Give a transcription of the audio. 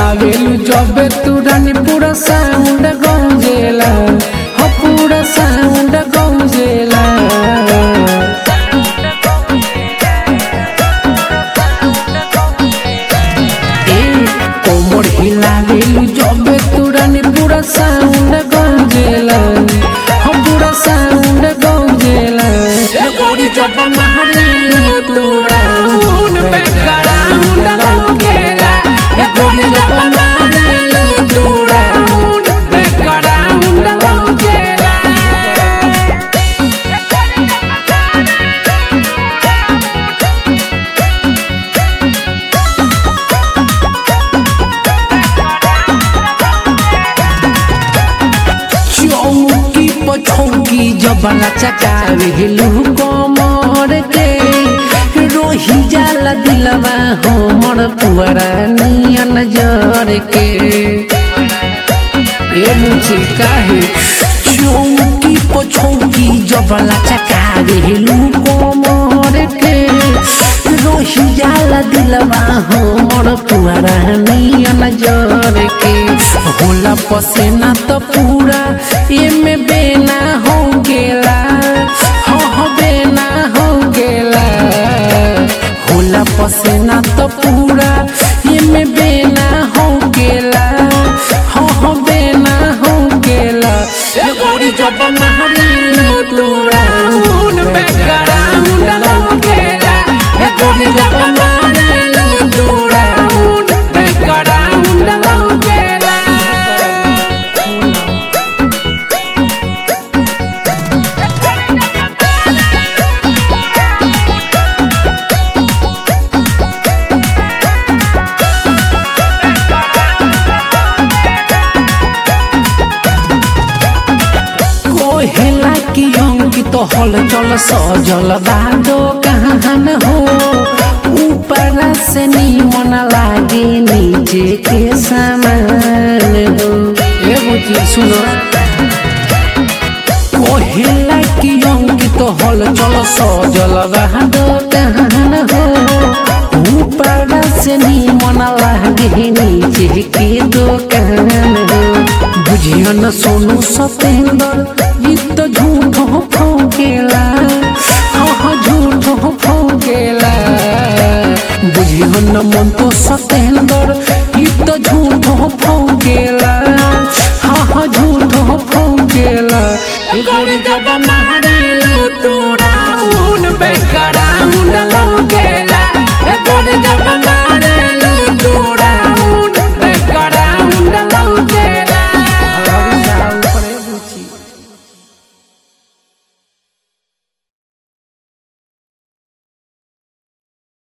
हिलावेलू जबे तू रानी पूरा साउंड गौजेला हो पूरा साउंड गौजेला ए कोमर हिलावेलू जबे तू रानी पूरा साउंड गौजेला हो पूरा साउंड गौजेला ए गोरी जब मारेलू तू राउंड पे कराउंड गौजेला ए गोरी जब मारेलू तू राउंड पे कराउंड गौजेला चौकी पछौकी जबला चकावे हेलू कमर के रोही जाला दिलवा हमर पुअरा नियन जर के ए मुझे काहे चौकी पछौकी जबला चकावे हेलू कमर के रोही जाला दिलवा हमर पुअरा नियन जर के होला पसेना त पूरा एमे बेना हो गेला हो हो बेना हो गेला होला पसेना त पूरा एमे बेना हो गेला हो हो बेना हो गेला ए गोरी जब मारी तूरा उन पे कराउंड हो गेला ए गोरी जब मारी तूरा उन पे कराउंड हो गेला कोहेला की अंकी तो हल चल सजल बादो कहान हो ऊपर से नीमन लागे नीचे के सामान हो एगो चीज सुनो कोहेला की अंकी तो हल चल सजल बादो कहान हो ऊपर से नीमन लागे नीचे के दुकान हो बुझियो न सोनू सतेंद्र ई तो झूठ हो फौकेला हाँ झूठ हो फौकेला बुझियो न मन तो सतेंद्र ई तो झूठ हो फौकेला हाँ झूठ हो फौकेला गोरी जब मारेलू तोरा